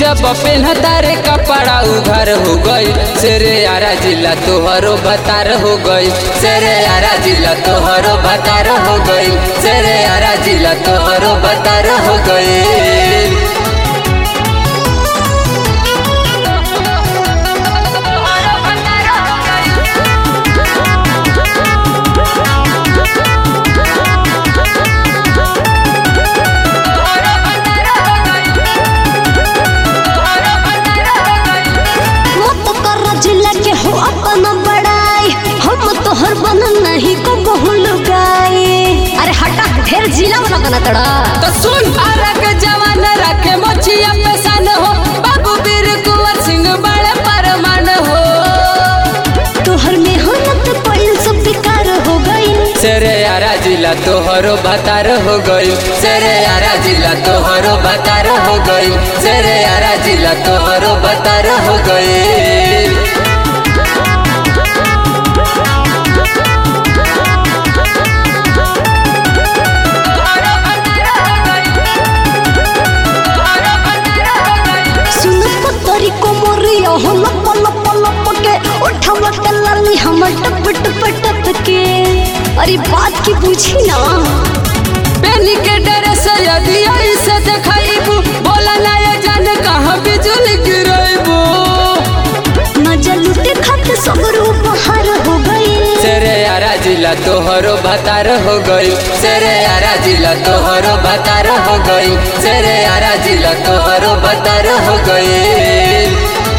जब पेन्हता रे कपड़ा उघर हो गई सेरे यारा जिला तोहरो बतार हो गई सेरे यारा जिला तोहरो बतार हो गई सेरे यारा जिला तोहरो बतार हो गई मत कर जिला के हो अपना बड़ाई हम तोहर बनल नहीं को बहुल गाए अरे हटा ढेर जिला वाला बना तड़ा तो सुन अरग जवान रखे मोचिया पेशान हो बाबू वीर कुंवर सिंह बड़े परमान हो तोहर मेहनत पड़ल सब बेकार हो गई सेरे यारा जिला तोहरो बतार हो गई सेरे यारा जिला तोहरो बतार हो गई सेरे यारा जिला तोहरो बतार हो गई सुन पतरी को मोरिया हो लप लप लप के उठावा के लाली हमर टप टप टप के अरे बात की पूछी ना पेनी के ड्रेस यदि ऐसे देखाइबू बोला ना ये जान कहाँ बिजली गिराइबू मजा लुटे खाते सब रूप हार हो गई सेरे यारा जिला तोहरो बतार हो गई सेरे यारा जिला तोहरो बतार हो गई सेरे यारा जिला तोहरो बतार हो गई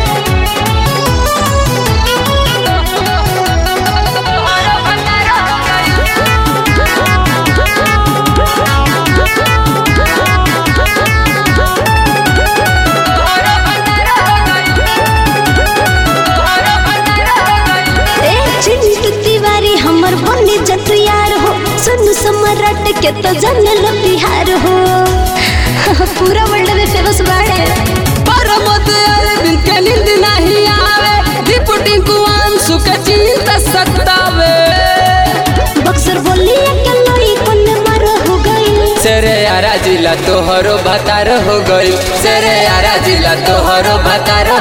ए चिंटू तिवारी हमर बने जत यार हो सुन सम्राट के तो जाने लो बिहार हो पूरा वर्ल्ड में फेमस बाड़े परमत अरविंद के नींद नहीं आवे डिप्टी कुआन सुख चिंता सतावे बक्सर बोली के लोई कोन मर हो गई सेरे यारा जिला तोहरो बतार हो गई सेरे यारा जिला तोहरो बतार